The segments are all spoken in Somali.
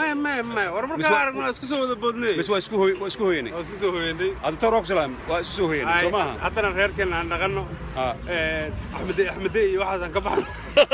maya maya maya war Bis markaa wa- aragno waa isku soo wada boodnay bis waa isku hoy waa isku hoyanay waa isku soo hoyanay hadda tor oxlam waa isku soo hoyanay Ay, soo maaha haddana reerkeena aan dhaqanno Ah. axmede axmede iyo waxaasaan ka baxno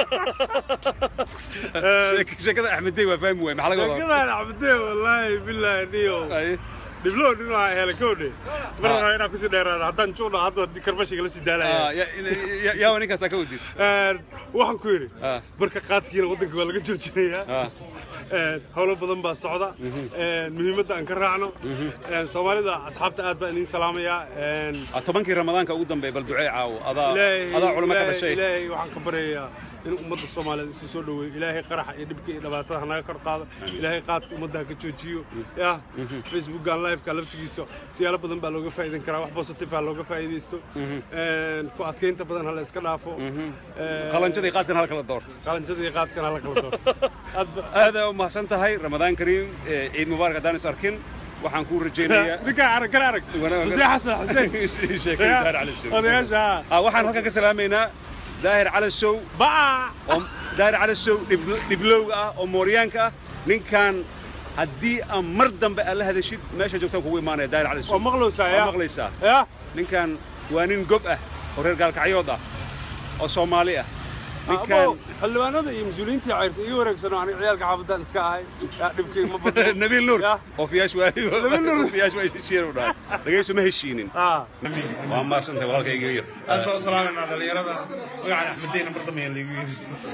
Sheek- sheekada axmeddey waa fahmi waay maxaa laga wadaa sheekadaan axmede wallaahi bilaahi niyo Ay, dhiblow dhinaca hele kowdhe mar rabaa inaan kusii dheeraado haddaan juuqna hadda haddii karbashiga la sii ah, daalaya ya- ya- yaa waa ninkaasaa ka wadid waxaan ku yidhi Ah. marka qaadkiina waddanka waa laga joojinayaa Ah. Een, howlo badan baa socda Een, muhiimadda aan ka raacno Een, soomaalida asxaabta aad baan idiin salaamayaa Een, Ah, tobankii ramadaanka ugu dambeeya bal ducee caawo adaa ilaahay adaa culimo ka ilaahay- dhashay ilaahay waxaan ka baryayaa in ummadda soomaaliyeed isu soo dhoweeyo ilaahay qaraxa iyo dhibka iyo dhibaatada hanaga kor qaado ilaahay qaadka ummadda ha ka joojiyo ya facebookan liveka laftigiisa siyaalo badan baa looga faa'iidan karaa wax positive ha looga faa'iidaysto Een, ku adkaynta badan ha la iska dhaafo Een, qalanjadii qaadkan hal kala doorto qalanjada iyo qaadkan ha la kala doorto Aad ba- aada u mahadsan tahay ramadaan kariim eh, ciid mubaarak haddaan is arkin waxaan kuu rajaynayaa ninkaa arag kala arag Wana- xuseen xasan xuseen sheekada daahir cali show odayaasha Ah, waxaan halkan ka salaamaynaa daahir cali show baa oo daahir cali show dhib- dhiblowga ah oo mooryaanka ah ninkan haddii aan mar dambe aad la hadashid meesha joogtaan kugu imaanaya daahir cali show waa maqlowsaa Waa ya maqlaysaa ya ninkan waa nin gob ah oo reer gaalkacyood ah oo soomaali ah ninkan Abo, xildhibaanada iyo mas-uuliyiintii cayrsa ii wareegsano aniga ciyaalka xaafadaan iska ahay yaa dhibkii ma badno nabiil nuur Ya. oo fiyaash waa Nabiil Nuur. fiyaash waa heshiiyeen u dhahay dhagayso ma heshiinin Ah. waa maadsantahay walaalkayga yar aad baa u salaamayna dhalinyarada magacan axmedeyna mar dambe liigu yiri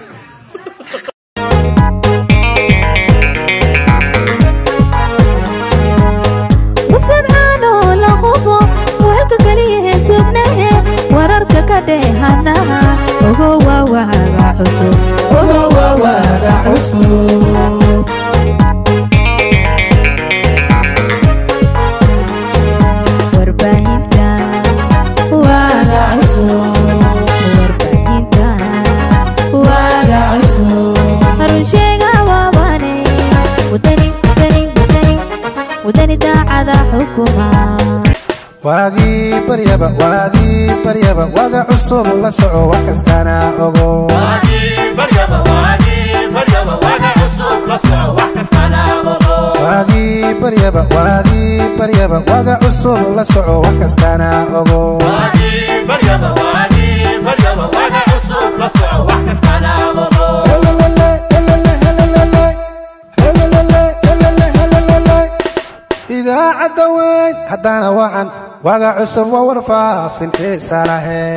musabcaanoo la hubo weelka keliyahe sugnahe wararka ka dheehanaha ogo waa waaga cusub ogo waa waaga cusub warbaahinta waaga cusub warbaahinta waaga cusub runsheega waabane wadani wadani wadani wadani daacada xukuma waagii baryaba waagii baryaba waga cusub la soco wax kastana ogo waagii baryaba waagii baryaba waga cusub la soco wax kastana ogo Helelele, helele, helelele. Helelele, helele, helelele. idaacadda weyn haddana wacan waga cusub waa warfaafin xiisa lahayn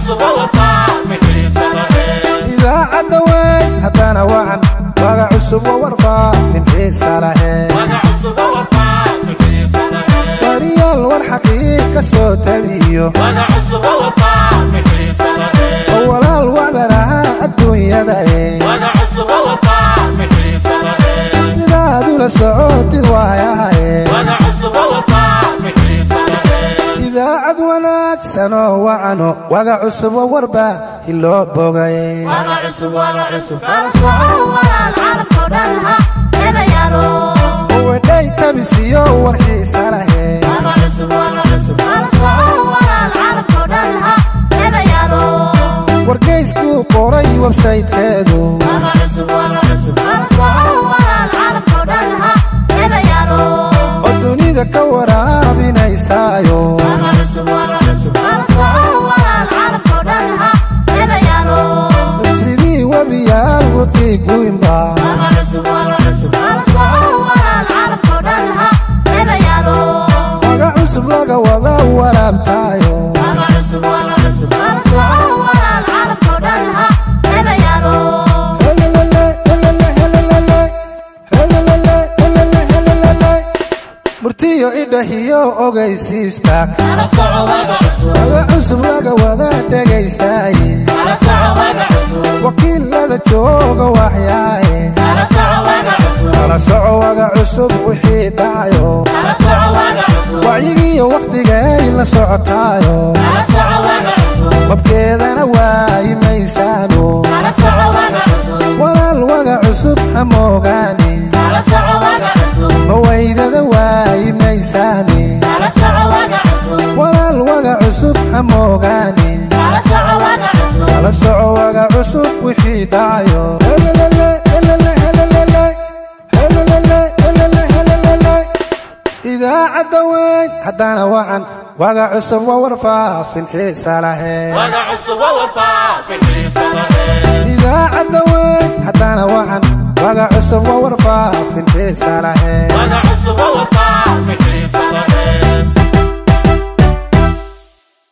idaacadda weyn haddana wacan waga cusub waa warfaafin xiisa lahayn wariyaal war xaqiiqa soo tabiyo oo walaal wadanaha adduunyada ee sidaad ula socotid waayahaye idaacad wanaagsan oo wacano waga cusub oo warba hiloo bogay wedhay tabisiyo war xiisa lahayn wargeyskuu qoray websayteedu oo dunida ka waraaminaysaayo sidii webiyaal wadkii guinba waga cusub laga wada waraabtaayo Helelele, helele, helelele. Helelele, helele, helelele. murtiyo idhahiyo ogaysiista waga cusub laga wada dhegaystaye wakiilada jooga waxyaaye kala soco waga cusub wixii dhacayo wacyigiiyo wakhtigay la socotaayo mabkeedana waayi maysaano walaal waga cusub ha moogaani mawaydada waayi maysaani walaal waga cusub ha moogaani kala soco waga cusub wixii dhacayo Helelele, helele, helelele. Helelele, idaacadda weyn haddaana wacan waga cusub waa warfaafin xiisa lahayn idaacadda weyn haddaana wacan waga cusub waa warfaafin xiisa lahayn